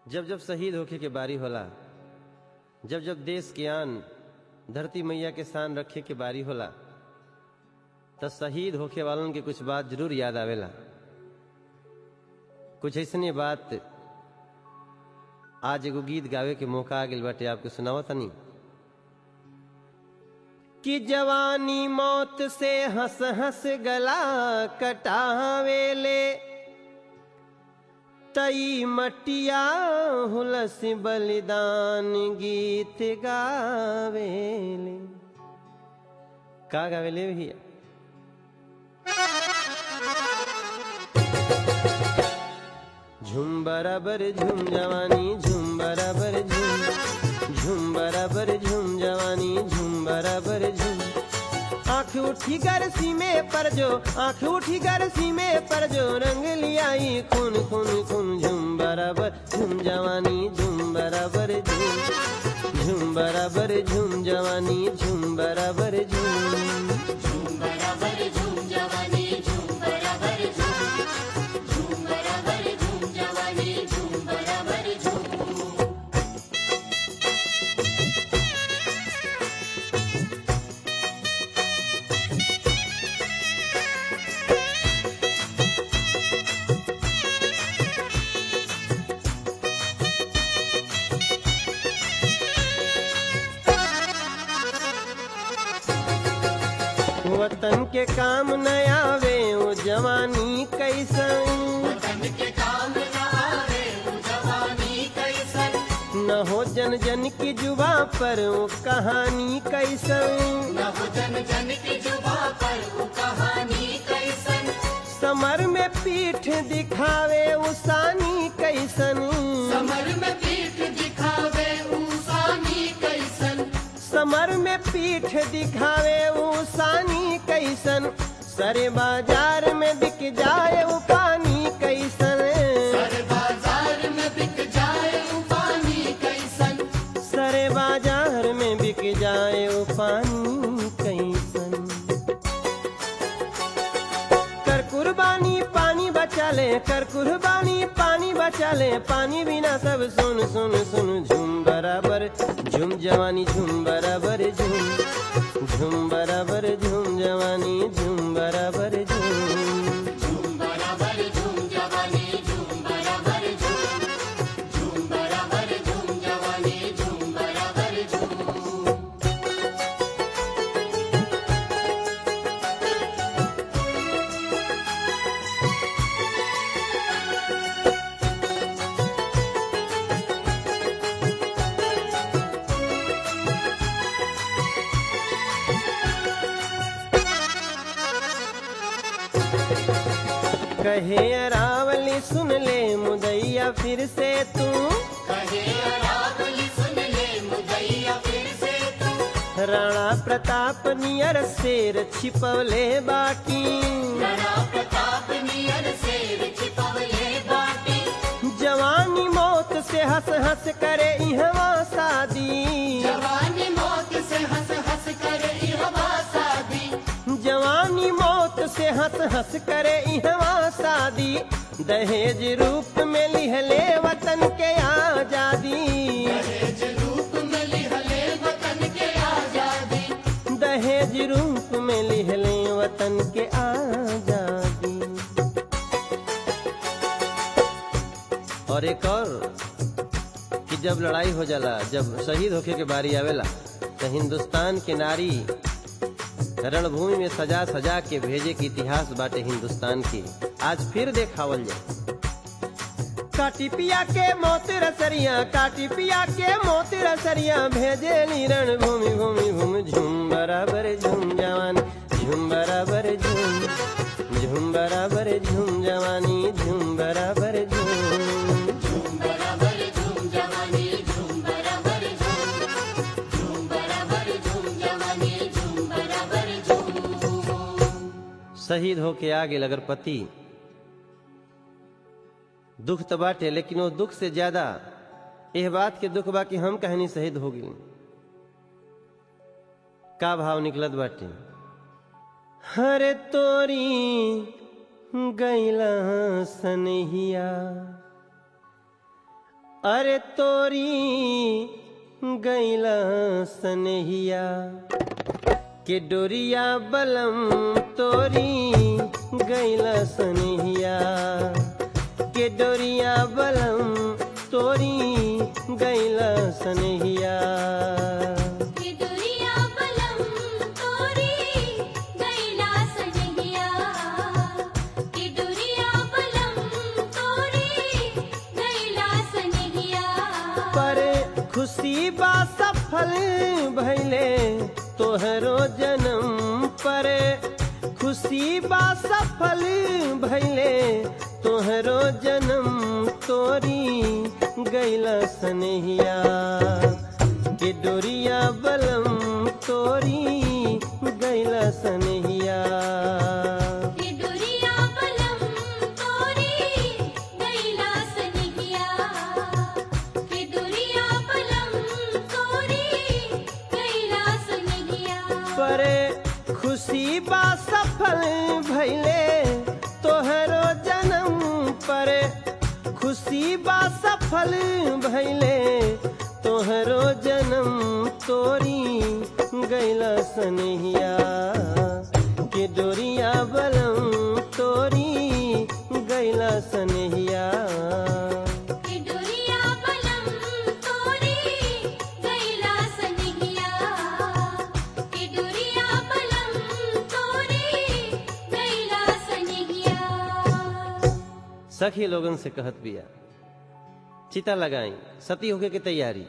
जब जब शहीद होखे के बारी होला जब जब देश के आन धरती मैया के शान रखे के बारी होला त शहीद होखे वालन के कुछ बात जरूर याद आवेला कुछ ऐसने बात आज एगो गीत गावे के मौका आ गइल बाटे आपके सुनावा तनी कि जवानी मौत से हंस हंस गला कटावेले तई मटिया हुलस बलिदान गीत गावेले का गावेले भैया झुम बराबर झुम जवानी झुम बराबर झुम झुम बराबर झुम जवानी झुम बराबर झुम आंख उठी गरसी में पर जो आंख उठी गरसी में पर जो रंग लियाई खून खून खून झुम बराबर झुम जवानी झुम बराबर झुम झुम बराबर झुम जवानी झुम बराबर झुम झूम बराबर झूम जवानी झूम बराबर झूम झूम बराबर झूम जवानी झूम बराबर झूम वतन के काम न आवे वो जवानी कैसन वतन के काम न आवे वो जवानी कैसन न हो जन जन की जुबा पर वो कहानी कैसन न हो जन जन की जुबा पर वो कहानी कैसन समर में पीठ दिखावे उसानी कैसन समर में पीठ दिखावे ऊसानी कैसन समर में पीठ दिखावे उसानी कैसन सरे बाजार में बिक जाए वो पानी कैसन सर बाजार में बिक जाए वो पानी कैसन सरे बाजार में बिक जाए वो पानी कैसन कर कुर्बानी पानी बचा ले कर कुर्बानी पानी बचा ले पानी बिना सब सुन सुन सुन झूम बराबर झूम जवानी झूम बराबर झूम झूम बराबर झूम जवानी झूम बराबर झूम झूम बराबर झूम जवानी झूम बराबर झूम झूम बराबर झूम जवानी झूम बराबर झूम कहे अरावली सुन ले मुदैया फिर से तू कहे अरावली सुन ले मुदैया फिर से तू राणा प्रताप नियर शेर छिपवले बाकी राणा प्रताप नियर शेर छिपवले बाटी जवानी मौत से हंस हंस करे इहवा शादी जवानी मौत से हंस हंस कर इहवा शादी जवानी मौत से हंस हंस करे इहवा शादी दहेज रूप में लिहले वतन के आजादी दहेज रूप में लिहले वतन के आजादी दहेज रूप में लिहले वतन के आजादी और एक और कि जब लड़ाई हो जाला जब शहीद होके के बारी आवेला तो हिंदुस्तान के नारी रणभूमि में सजा सजा के भेजे के इतिहास बाटे हिंदुस्तान की आज फिर देखावल जाए काटी पिया के मोत रसरिया काटी पिया के मोत रसरिया भेजे नी रणभूमि भूमि भूमि झूम बराबर झूम जवान झूम बराबर झूम झूम बराबर झूम जवानी झूम बराबर झूम झूम बराबर झूम जवानी झूम बराबर झूम झूम बराबर झूम जवानी झूम बराबर झूम शहीद होके आ गेल अगर पति दुख तो बाटे लेकिन वो दुख से ज्यादा यह बात के दुख बा कि हम कहनी शहीद हो गई का भाव निकलत बाटे हरे तोरी गैला सनहिया अरे तोरी गैला सनहिया के डोरिया बलम तोरी गैला सनहिया के डोरिया बलम तोरी गैला सनहिया कि दुरिया बलम तोरी गैला सनहिया कि दुरिया बलम तोरी गैला सनहिया पर खुशी बा सफल भैले तोहरो जन्म पर खुशी बा सफल भैले तोहरो जन्म तोरी गैला सनहिया के डोरिया बलम तोरी गैला सनहिया कि दुरिया बलम तोरी गैला सनहिया कि दुरिया बलम तोरी गैला सनहिया पर खुशी बा सफल भैले तोहरो जन्म पर खुशी बा सफल भैले तोहरो जन्म तोरी गैला सनहिया के डोरिया बलम तोरी गैला सनहिया कि दुरिया बलम तोरी गैला सनहिया कि दुरिया बलम तोरी गैला सनहिया सखी लोगन से कहत बिया चिता लगाई सती होके की तैयारी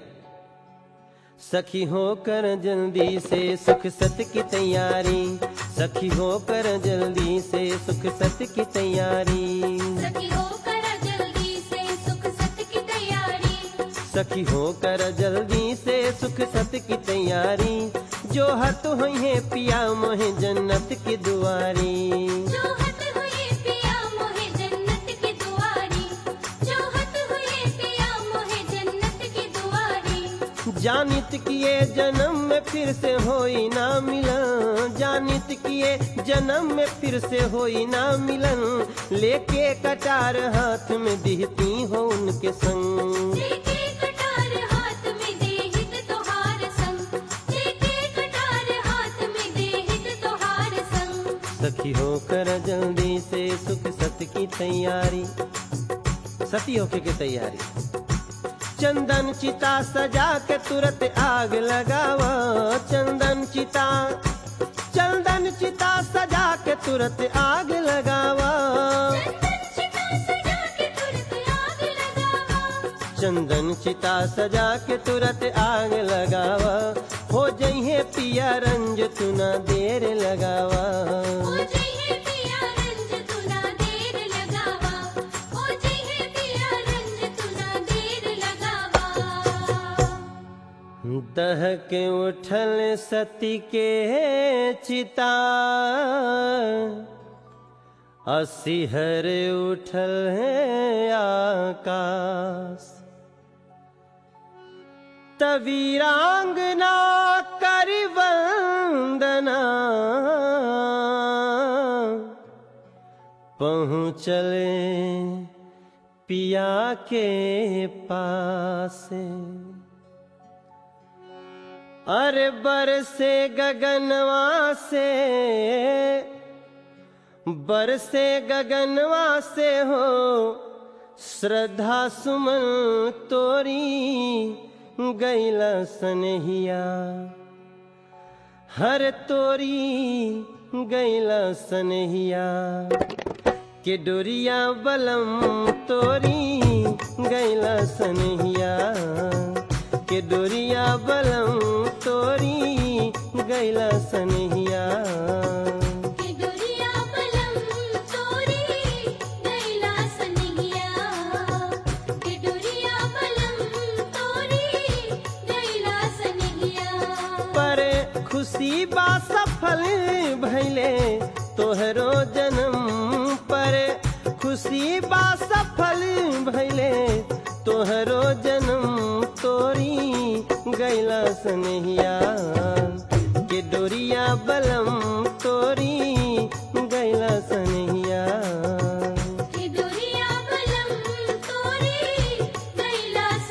सखी होकर जल्दी से सुख सत की तैयारी सखी होकर जल्दी से सुख सत की तैयारी सखी होकर जल्दी से सुख सत की तैयारी सखी होकर जल्दी से सुख सत की तैयारी जो हत हुई है पिया मोहे जन्नत की दुआरी जो हत हुए पिया मोहे जन्नत की दुआरी जो हत हुए पिया मोहे जन्नत की दुआरी जानित किए जन्म में फिर से होई ना मिलन जानित किए जन्म में फिर से होई ना मिलन लेके कटार हाथ में दिहती हो उनके संग लेके कटार हाथ में देहित तोहार संग लेके कटार हाथ में देहित तोहार संग सखी होकर जल्दी से सुख सत की तैयारी सती होके की तैयारी चंदन चिता सजा के तुरंत आग लगावा चंदन चिता चंदन चिता सजा के तुरंत आग लगावा चंदन चिता सजा के तुरंत आग चंदन चिता सजा के तुरंत आग लगावा लगावा हो जइहे पिया रंज तू ना देर लगावा ओ जइहे पिया रंज तुना देर लगावा ओ जइहे पिया रंज तुना देर लगावा दह के उठल सती के चिता असिहर उठल है आकाश तवीरांगना कर वंदना पहुँचले पिया के पास अरे बरसे गगनवा से बरसे गगनवा से हो श्रद्धा सुमन तोरी गैला सनहिया हर तोरी गैला सनहिया के डोरिया बलम तोरी गैला सनहिया के डोरिया बलम तोरी गैला सनहिया कि दुरिया बलम तोरी गैला सनहिया कि दुरिया बलम तोरी गैला सनहिया पर खुशी बा सफल भैले तोहरो जन्म पर खुशी बा सफल भैले तोहरो जन्म तोरी गैला सनहिया के डोरिया बलम तोरी गैला सनहिया कि दुरिया बलम तोरी गैला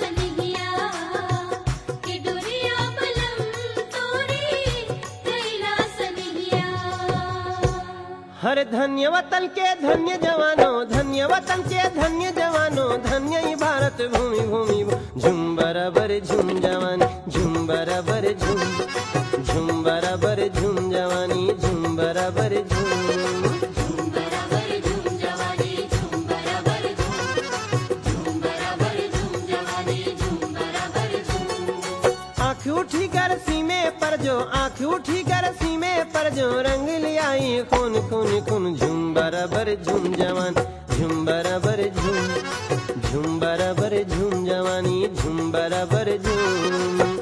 हर धन्य वतन के धन्य जवानों धन्य वतन के धन्य जवानों धन्य ही भारत भूमि भूमि झुम बराबर झुम जवानी झुम बराबर झुम झुम बराबर झुम जवानी झुम बराबर झुम झूम बराबर झूम जवानी झूम बराबर झूम झूम बराबर झूम जवानी झूम बराबर झूम आँख उठी कर सीमे पर जो आँख उठी कर सीमे पर जो रंग लियाई खून खून खून झुम बराबर झुम जवान झुम बराबर झुम झुम बराबर झुम जवानी झुम बराबर झुम